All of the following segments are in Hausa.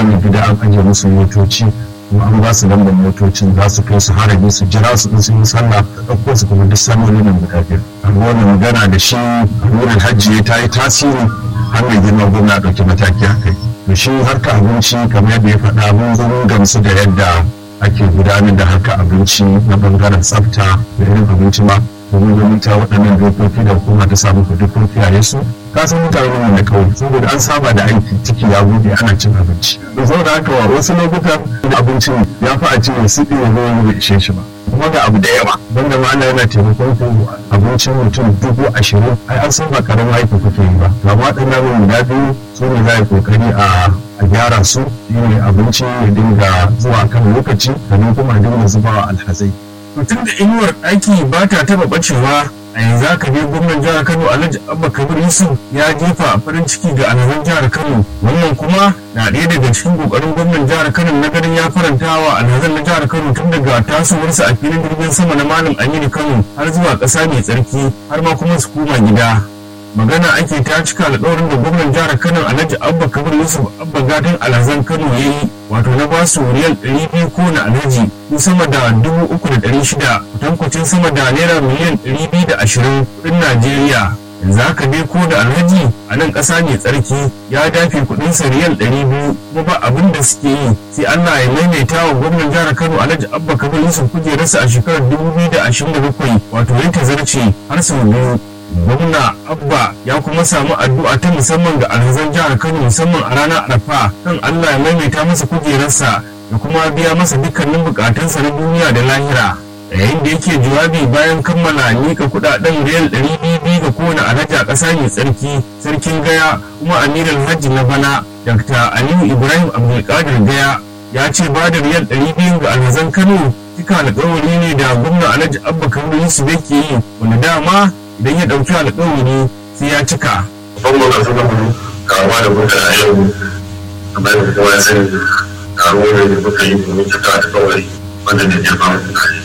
kowane gida an ajiye musu motoci kuma an ba su lambar motocin za su kai su harabi su jira su in sun yi sallah da ɗauko su kuma duk sallolin nan guda biyar amma wannan magana da shi wurin hajji ta yi tasiri har mai girma gwamna ɗauki mataki a kai to shi harka abinci kamar yadda ya faɗa mun zo mun gamsu da yadda ake gudanar da harka abinci na bangaren tsafta da irin abinci ma domin ganin ta waɗannan dokoki da hukuma ta samu ku duk kiyaye su ka san mutane ne da kawai saboda an saba da aiki ciki ya bude ana cin abinci to saboda haka wa wasu lokutan abincin ya fi a ce su ɗin ruwan bai ishe shi ba kuma ga abu da yawa banda ma ana yana taimakon ku abincin mutum dubu ashirin ai an san ba karamin aiki kuke yi ba ga waɗannan abin guda biyu su ne za a yi kokari a gyara su shine abinci ya dinga zuwa kan lokaci sannan kuma dinga zubawa alhazai mutum da inuwar aiki ba ta taba bacewa a yanzu aka je gwamnan jihar kano alhaji abba kabir yusuf ya jefa farin ciki ga alhazan jihar kano wannan kuma na ɗaya daga cikin ƙoƙarin gwamnan jihar kano na ganin ya faranta wa alhazan na jihar kano tun daga tasowarsa a filin jirgin sama na malam aminu kano har zuwa ƙasa mai tsarki har ma kuma su koma gida magana ake ta cika alƙawarin da gwamnan jihar kano alhaji abba kabir yusuf abba gadon alhazan kano ya yi wato na basu riyal ɗari biyu ko na alhaji ko sama da dubu uku da ɗari shida kutankwacin sama da naira miliyan ɗari biyu da ashirin kuɗin najeriya yanzu haka dai ko da alhaji a nan ƙasa mai tsarki ya dafe kuɗin sa riyal ɗari biyu kuma ba abin da suke yi sai allah ya maimaita wa gwamnan jihar kano alhaji abba kabir yusuf kujerarsa a shekarar dubu biyu da ashirin da bakwai wato ya tazarce har sau biyu gwamna abba ya kuma samu addu'a ta musamman ga alhazan jihar kano musamman a ranar arafa kan allah ya maimaita masa kujerarsa da kuma biya masa dukkanin bukatunsa na duniya da lahira yayin da yake jawabi bayan kammala nika kudaden riyal ɗari biyu ga kowane alhaji a ƙasa mai tsarki sarkin gaya kuma amiral hajji na bana dr aliyu ibrahim abdulkadir gaya ya ce ba da riyal ɗari biyu ga alhazan kano cika alƙawari ne da gwamna alhaji abba kano yusuf yake yi wanda dama idan ya ɗauki alƙawari sai ya cika. Babban masu gaba karuwa da kuka a yau kamar da kowa ya sani karuwa da kuka yi domin cika da kawai wanda da ya fara da kai.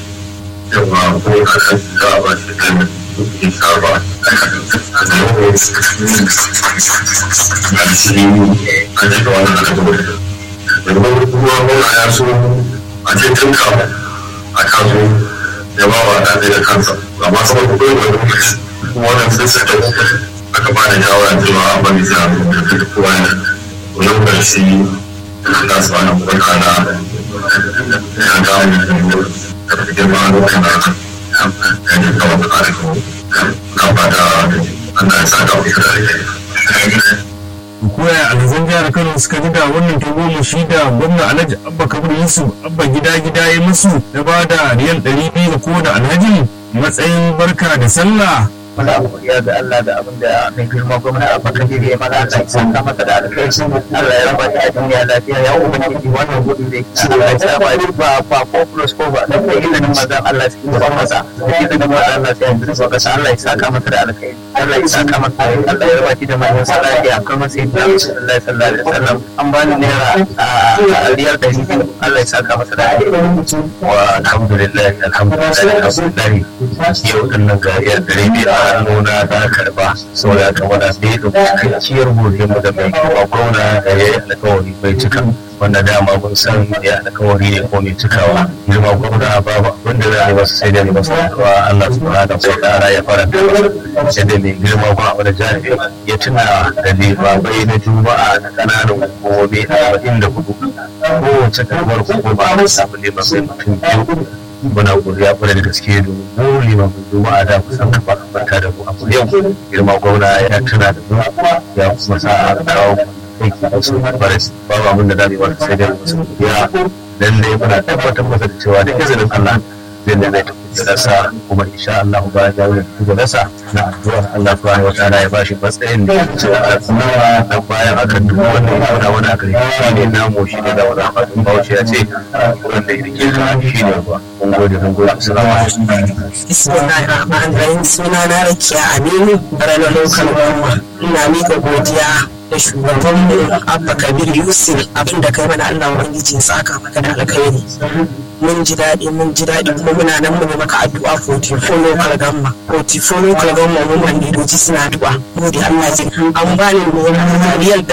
Yawa ko ka san za a ba shi kai mai kuɗi ka ba a yau a shi an cika wannan alƙawari. Domin kuma wani ya so a ce tun kafin a kaso ya ba wa ɗaɗe da kansa amma saboda kuɗin wani lokaci wannan sun saka aka ba da shawara cewa a bari sai a rubuta da kowa ne to yau da shi da su wani barka na ya ga mu da girma a lokacin da ya ne kawo da kare na ba da an da sa ka wuce da koya alhazan jihar kano suka ji da wannan tagomashi da gwamna alhaji abba kabir yusuf abba gida gida ya musu da ba da riyal ɗari biyu ga kowane alhaji matsayin barka da sallah wani abu ya ga Allah da abin da mai girma gwamna a baka jiri ya mana Allah ya saka masa da alkhairi Allah ya raba ta a duniya lafiya ya ubangiji wannan gudu da yake Allah ya sa ba ba ba ko plus ko ba da kai ilimin mazan Allah cikin gaban masa da ilimin mazan Allah sai yanzu so ka Allah ya saka masa da alkhairi Allah ya saka masa Allah ya raba shi da manyan salati a kan sai da Rasulullahi sallallahu alaihi wasallam an bani naira a riyar da biyu Allah ya saka masa da alkhairi wa alhamdulillah alhamdulillah alhamdulillah yau din nan ga yar dare biyu a hannuna na karba saboda haka wanda sai da cikakkiyar godiyar mu da mai kuma gwamna da ya yi alkawari bai cika wanda dama mun san ya alkawari ne ko mai cikawa girma gwamna babu abin da za a yi masa sai da ne masa addu'a Allah subhanahu wa ta'ala ya faranta masa sai da mai girma gwamna wanda jami'i ya tuna da limabai na juma'a na kananan hukumomi arba'in da hudu kowace karamar hukuma a samu limabai mutum biyu muna godiya kwarai da gaske domin mu limamin juma'a da kusan kafa kafarta da mu a yau girma gwamna ya tuna da mu ya kuma sa a kawo aiki da su baris babu abin da za mu yi wata sai dai musu ya lallai muna tabbatar masa da cewa da izinin Allah zai da zai tafi rasa kuma insha Allah ba ya yi da rasa na addu'ar Allah subhanahu wa ta'ala ya bashi matsayin da ya ce a nawa da bayan aka dubu wannan ya wani wani aka yi shi ne namu shi ne da wani abin bauchi ya ce wanda ya rike ka shi ne ba mun gode mun gode assalamu alaikum Bismillahirrahmanirrahim suna na Rakiya Aminu ranar lokal goma ina mika godiya da shugaban Abba Kabir Yusuf abin da kai mana Allah Ubangiji ya saka maka da alkhairi mun ji daɗi mun ji daɗi kuma muna nan mu maka addu'a 44 local gamma 44 local gamma mun wanda doji suna addu'a gode Allah ji an bani riyal